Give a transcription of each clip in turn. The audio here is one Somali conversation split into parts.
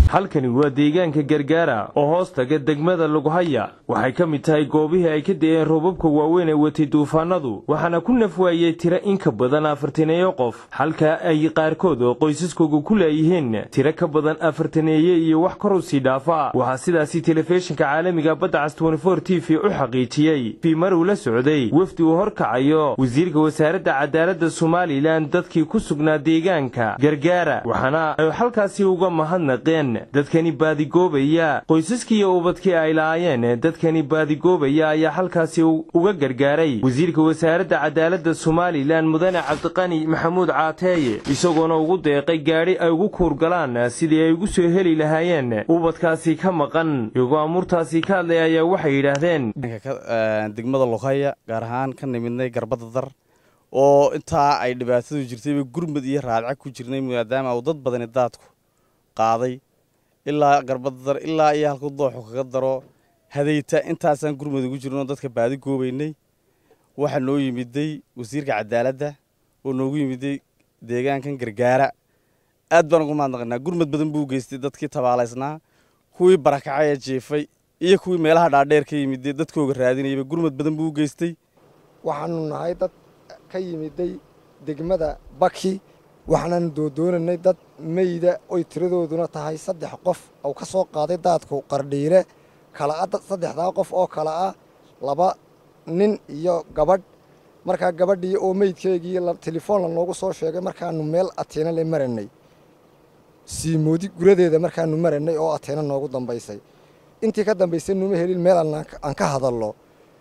halkani waa deegaanka gargaara oo hoos taga degmada lughaya waxay ka mid tahay goobihii ay ka de'een roobabka waaweyn ee watay duufaanadu waxaana ku nafwaayey tiro in ka badan afartaneeyo qof halka ay qaarkood oo qoysaskooga ku laayihiin tiro ka badan afartaneeye iyo wax kor u sii dhaafa waxaa sidaasi telefishinka caalamiga badda cas t v u xaqiijiyey fiimar uu la socday wafdi uu horkacayo wasiirka wasaaradda cadaaladda somalilan dadkii ku sugnaa deegaanka gargaara waxaana ay halkaasi uga mahadnaqeen dadkani baadigoobaya qoysaskii iyo ubadkii ay lahaayeen dadkani baadigoobaya ayaa halkaasi uga gargaaray wasiirka wasaaradda cadaaladda somalilan mudane cabdiqani maxamuud caateeye isagoona ugu deeqay gaadhi ay ugu kuurgalaan sidii ay ugu soo heli lahaayeen ubadkaasi ka maqan iyagoo amuurtaasi ka hadlay ayaa waxay yidhaahdeen degmada lughaya gaar ahaan ka nimidnay garbada dar oo intaa ay dhibaatadu jirtayba gurmud iyo raadca ku jirnay maadaama uu dad badani daadku qaaday ilaa garbada dar ilaa iyo halkuu dooxu kaga daro hadayta intaasaan gurmud ugu jirno dadka baadi goobaynay waxaa noo yimiday wasiirka cadaaladda oo noogu yimiday deegaankan gargaara aad baan ugu mahadnaqanaa gurmud badan buu geystay dadkii tabaalaysnaa kuwii barakacaya jeefay iyo kuwii meelaha dhaadheer ka yimiday dadkooga raadinayaba gurmud badan buu u geystay waxaanu nahay dad ka yimiday degmada baki waxaanaanu doodoonanay dad meyda oy tiradooduna tahay saddex qof oo ka soo qaaday daadku qardhiire kala saddexdaa qof oo kale ah laba nin iyo gabadh markaa gabadhii oo meydkeegii telefoon la noogu soo sheegay markaanu meel ateena le maranay siimoodi guradeeda markaanu maranay oo ateena noogu dambaysay intii ka dambaysay numa helin meel aan ka hadallo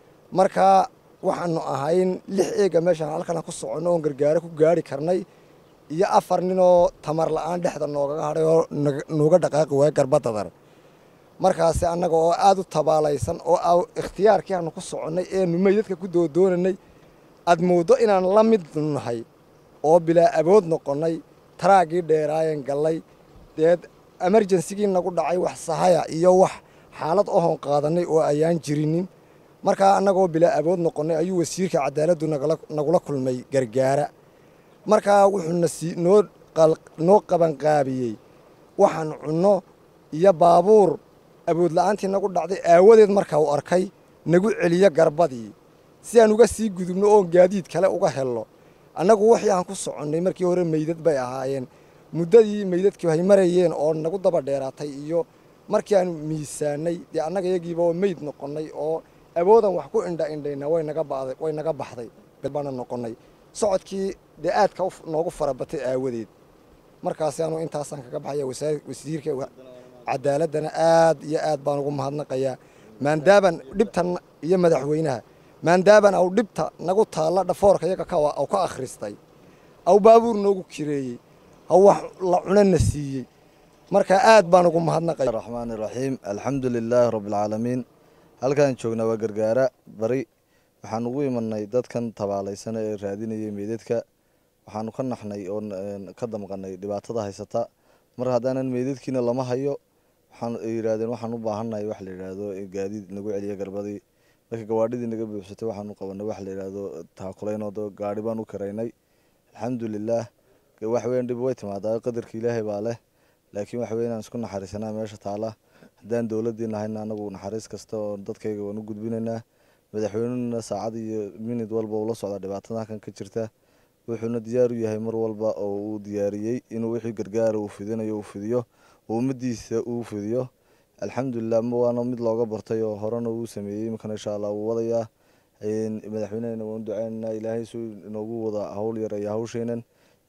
markaa waxaanu ahayn lix eega meeshaan halkan ku soconno oon gargaaro ku gaari karnay iyo afar ninoo tamar la'aan dhexda noogaga hadhay oo nooga dhaqaaqi waaya garbadadar markaasi annaga oo aad u tabaalaysan oo ikhtiyaarkii aanu ku soconnay eenu meydadka ku doodoonanay aad mooddo inaan la mid nahay oo bilaa abood noqonnay taraaggii dheeraayeen gallay deed emerjensigii nagu dhacay wax sahaya iyo wax xaalad ohon qaadannay oo ayaan jirinin markaa annagoo bilaa abood noqonnay ayuu wasiirka cadaaladdu nagula kulmay gargaara markaa wuxuu noo qabanqaabiyey waxaan cunno iyo baabuur aboodla'aantii nagu dhacday aawadeed markaa uu arkay nagu celiyo garbadii si aan uga sii gudubno oon gaadiid kale uga helno annagu wixii aan ku soconnay markii hore meydad bay ahaayeen muddadii meydadkii hay marayeen oo nagu daba dheeraatay iyo markii aan miisaanay dee annaga iyagiiba oo meyd noqonnay oo awoodan wax ku indha indhayna way naga baxday baana noqonnay socodkii dee aadka noogu farabatay aawadeed markaasi anu intaasaan kaga baxaya wasiirka cadaaladdana aad iyo aad baan ugu mahadnaqayaa maandaaban dhibtan iyo madaxweynaha maandaaban aw dhibta nagu taalla dhafoorka iyaga aw ka akhristay aw baabuur noogu kireeyey aw wax la cunana siiyey markaa aad baan ugu mahadnaqaya raxmaan iraxiim alxamdu lilaahi rabbialcaalamiin halkaan joognaa waa gargaara bari waxaan ugu imanay dadkan tabaalaysana ee raadinayay meydadka waxaanu ka naxnay oo ka damqanay dhibaatada haysata mar haddaanan meydadkiina lama hayo waxaan yidhaahdeen waxaan u baahannahay wax la yidhaahdo gaadiid nagu celiya garbadii marka gawaadhidii naga buuxsatay waxaanu qabanay wax la yidhaahdo taakulaynoo gaadhi baan u karaynay alxamdulilaah waxweyn dhib way timaadaa qadarka ilaahay baa leh laakiin waxwey inaan isku naxariisanaa meesha taala haddaan dowladii nahayna anagu naxariis kasta oo dadkayga waan u gudbinaynaa madaxweynena saacad iyo minid walba ula socdaa dhibaatada halkan ka jirta wuxuuna diyaar u yahay mar walba oo uu diyaariyey inuu wixii gargaara uu fidinayo uu fidiyo oo ummadiisa uu fidiyo alxamdulilah waana mid looga bartay oo horena uu sameeyey iminkana insha allah wuu wadayaa madaxweynehena waan duceynaynaa ilaahay suu inoogu wada hawl yareeya hawsheenan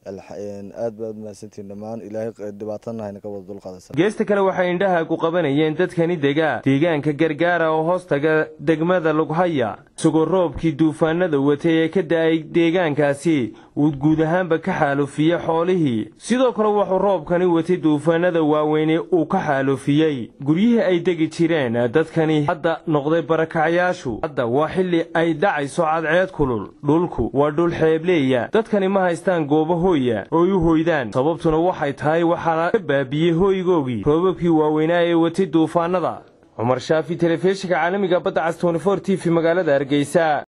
aad baad mahadsantiin dhammaan ilaahay dhibaatana hayna ka wada dulqaadaysa geesta kale waxay indhaha ku qabanayeen dadkani dega deegaanka gargaara oo hoos taga degmada lughaya isagoo roobkii duufaanada watay ee ka da'ay deegaankaasi uu guud ahaanba ka xaalufiyey xoolihii sidoo kale wuxuu roobkani watay duufaanada waaweyne uu ka xaalufiyey guryihii ay degi jireen dadkani hadda noqday barakacyaashu hadda waa xilli ay dhacayso cadceed kulul dhulku waa dhul xeebleeya dadkani ma haystaan goobo hooya ooy u hoydaan sababtuna waxay tahay waxaana ka baabiyey hooygoogii roobabkii waaweynaa ee watay duufaanada cumar shaafi telefishinka caalamiga badda cas t v magaalada hargeysa